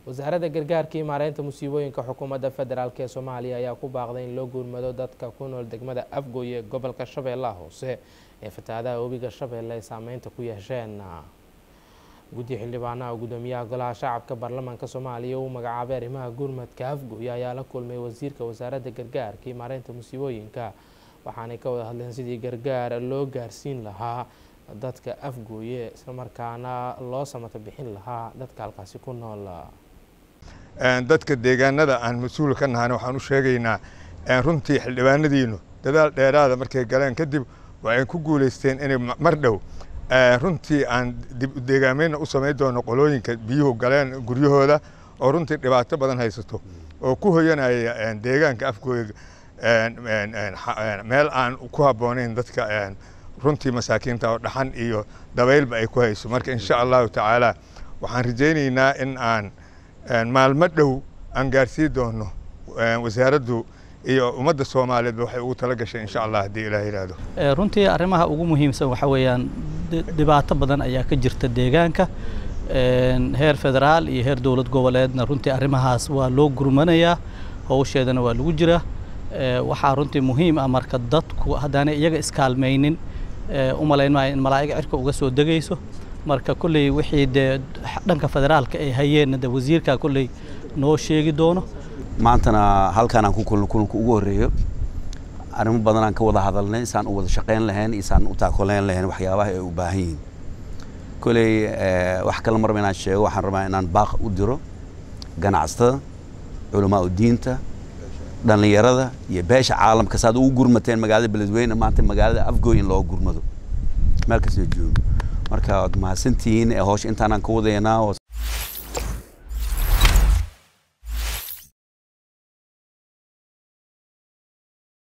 wasaaradda gargaarka iyo maareynta musiibooyinka xukuumadda federaalk ee soomaaliya ayaa ku baaqday in loo guurmado dadka ku nool degmada afgoy ee gobolka shabeellaha hoose ee fatahaadaha webiga shabeelle ay saameynta ku yeesheen guddi xildhibaanaha gudoomiyaha golaha shacabka baarlamaanka soomaaliya uu magacaabay arrimaha gurmadka afgoy ayaa la kulmay wasiirka wasaaradda gargaarka iyo maareynta musiibooyinka waxaanay ka wada hadleen sidii gargaar loo gaarsiin lahaa dadka afgooye islamarkaana loo samato bixin lahaa dadka halkaasi ku nool dadka deegaanada aan mas-uul ka nahana waxaan u sheegaynaa runtii xildhibaanadiinu dadaal dheeraada markay galeen kadib waxay ku guulaysteen inay mar dhow runtii aan dib deegaameynna u samayn doono qolooyinka biyuhu galeen guryahooda oo runtii dhibaato badan haysato oo ku hoyanaya deegaanka afgooya meel aan ku habboonayn dadka runtii masaakiinta oo dhaxan iyo dabaylba ay ku hayso marka insha allahu tacaala waxaan rajaynaynaa in aan maalmo dhow aan gaarsii doono wasaaraddu iyo ummadda soomaaliyeedba waxay ugu tala gashay insha allah haddii ilaah yidhaahdo runtii arrimaha ugu muhiimsan waxa weeyaan dhibaato badan ayaa ka jirta deegaanka heer federaal iyo heer dowlad goboleedna runtii arrimahaas waa loo gurmanayaa howsheedana waa lagu jiraa waxaa runtii muhiim ah marka dadku haddaanay iyaga iskaalmaynin u malayn maayo in malaa'iga cirka uga soo degayso marka kolley wixii dee dhanka federaalka ay hayeenna de wasiirkaa kolley noo sheegi doono maantana halkaan aan ku kulno kulanka ugu horreeyo arrimo badan aan ka wada hadalnay isaan u wada shaqayn lahayn isaan u taakuleyn lahayn waxyaabaha ay u baahan yihiin kolley wax kale marba inaan sheego waxaan rabaa inaan baaq u diro ganacsatada culamaa u diinta dhallinyarada iyo beesha caalamka saad ugu gurmateen magaalada beledweyne maanta magaalada afgooy in loo gurmado meel kastoo joogo marka waad mahadsantihiin howsha intaanaan ka wadaynaa